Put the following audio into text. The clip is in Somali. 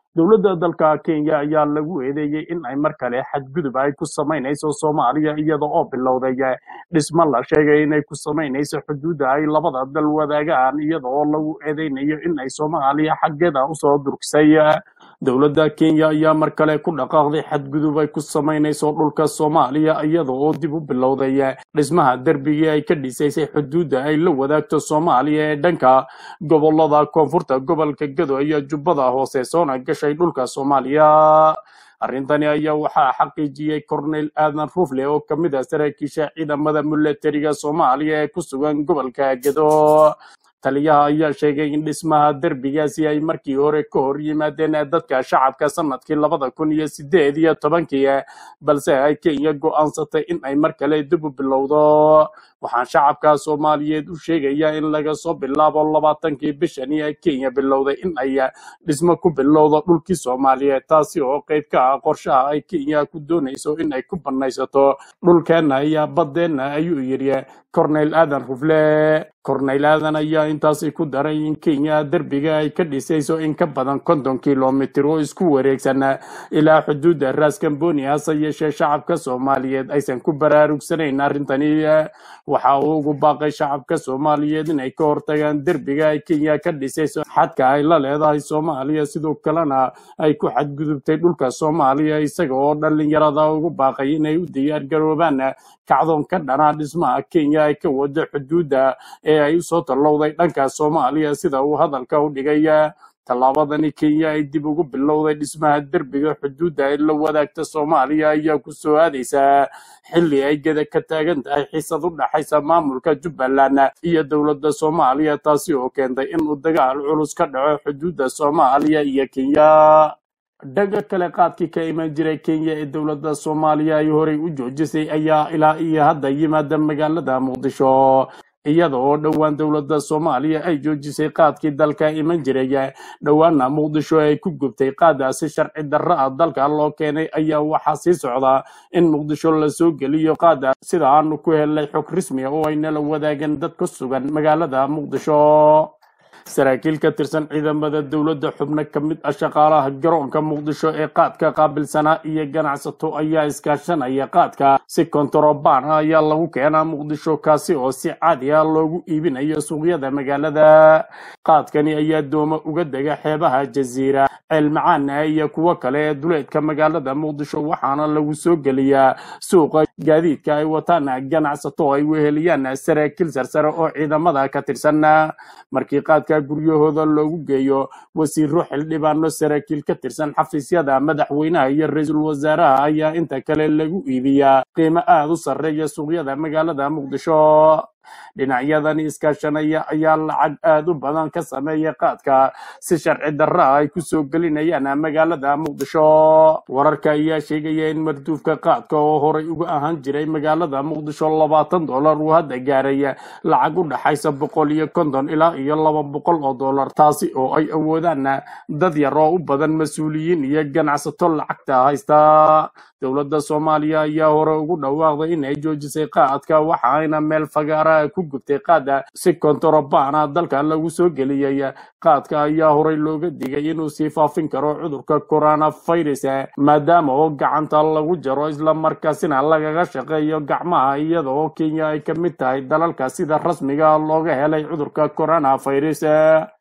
dowladda dalka kenya ayaa lagu eedeeyey in ay mar kale xadgudub ay ku samaynayso soomaaliya iyada oo bilowday dhismo la sheegay inay ku samaynayso xuduudda ay labada dal wadaagaan iyada oo lagu eedeynayo in ay soomaaliya xaggeeda usoo durksay dowladda kenya ayaa mar kale ku dhaqaaqday xadgudub ay ku samaynayso dhulka soomaaliya iyada oo dib u bilowday dhismaha derbigii ay ka dhisaysay xuduudda ay la wadaagto soomaaliya ee dhanka gobolada koonfurta gobolka gado iyo jubbada hoose soona gashay dhulka soomaaliya arrintani ayaa waxaa xaqiijiyey cornel aadan rufle oo ka mid ah saraakiisha ciidamada milatariga soomaaliya ee ku sugan gobolka gado taliyaha ayaa sheegay in dhismaha derbigaasi ay markii hore ka hor yimaadeen dadka shacabka sanadkii labada kun iyo sideed iyo tobankii balse ay kenya go'aansatay in ay mar kale dib u bilowdo waxaan shacabka soomaaliyeed u sheegayaa in laga soo bilaabo labaatankii bishani ee kenya bilowday in ay dhismo ku bilowdo dhulkii soomaaliyeed taasi oo qayb ka ah qorshaha ay kenya ku doonayso in ay ku banaysato dhulkeenna iyo baddeenna ayuu yidhi cornel aadan rufle cornel aadan ayaa intaasi ku daray in kenya derbiga ay ka dhisayso in ka badan konton kilomitir oo isku wareegsan ilaa xuduudda raaskambooni hase yeeshee shacabka soomaaliyeed aysan ku baraarugsanayn arrintani waxa uu ugu baaqay shacabka soomaaliyeed inay ka hortagaan derbiga ay kenya ka dhisayso xadka ay la leedahay soomaaliya sidoo kalena ay ku xadgudubtay dhulka soomaaliya isaga oo dhallinyarada ugu baaqay inay u diyaar garoobaan kacdoon ka dhanaa dhismaha kenya ay ka wado xuduudda ee ay usoo tallowday dhanka soomaaliya sida uu hadalka u dhigay tallaabadani kenya ay dib ugu bilowday dhismaha derbiga xuduudda ay la wadaagta soomaaliya ayaa ku soo aadaysaa xilli ay geda ka taagan tahay xiisad u dhaxaysa maamulka jubbaland iyo dowladda soomaaliya taasi oo keentay inuu dagaal culus ka dhaco xuduudda soomaaliya iyo kenya dhaga kale qaadkii ka iman jiray kenya ee dowladda soomaaliya ay horey u joojisay ayaa ilaa iyo hadda yimaada magaalada muqdisho iyada oo dhowaan dowladda soomaaliya ay joojisay qaadkii dalka iman jiray dhowaana muqdisho ay ku gubtay qaadaasi sharci darro ah dalka loo keenay ayaa waxaa sii socda in muqdisho lasoo geliyo qaada sida aanu ku helnay xog rasmi ah oo ay nala wadaagan dad ku sugan magaalada muqdisho saraakiil ka tirsan ciidamada dowladda xubno ka mid ah shaqaalaha garoonka muqdisho ee qaadka qaabilsanaa iyo ganacsato ayaa iskaashanaya qaadka si kontarobaan ah ayaa lagu keenaa muqdisho kaasi oo si caadi ah loogu iibinayo suuqyada magaalada qaadkani ayaa dooma uga dega xeebaha jasiira ceelmacaana iyo kuwo kale ee duleedka magaalada muqdisho waxaana lagu soo geliyaa suuqa gaadiidka ay wataan ganacsato ay weheliyaan saraakiil sarsare oo ciidamada ka tirsan markii qaadka guryahooda loogu geeyo wasiiro xildhibaano saraakiil ka tirsan xafiisyada madaxweynaha iyo ra-iisul wasaaraha ayaa inta kale lagu iibiyaa qiimo aada u sarreeya suuqyada magaalada muqdisho dhinacyadani iskaashanaya ayaa lacag aada u badan ka sameeya qaadka si sharci darra ah ay kusoo gelinayaan magaalada muqdisho wararka ayaa sheegaya in marduufka qaadka oo horay uga ahaan jiray magaalada muqdisho labaatan dollar uu hadda gaaray lacag u dhaxaysa boqol iyo konton ilaa iyo laba boqol oo dollar taasi oo ay awoodaan dad yar oo u badan mas-uuliyiin iyo ganacsato lacagta haysta dowladda soomaaliya ayaa hore ugu dhawaaqday in ay joojisay qaadka waxaayna meel fagaara ku gubtay qaada si kontarobana dalka lagu soo geliyey qaadka ayaa horey looga digay inuu sii faafin karo cudurka coronavirus maadaama oo gacanta lagu jaro islamarkaasina lagaga shaqeeyo gacmaha iyada oo kenya ay ka mid tahay dalalka sida rasmiga looga helay cudurka coronavirus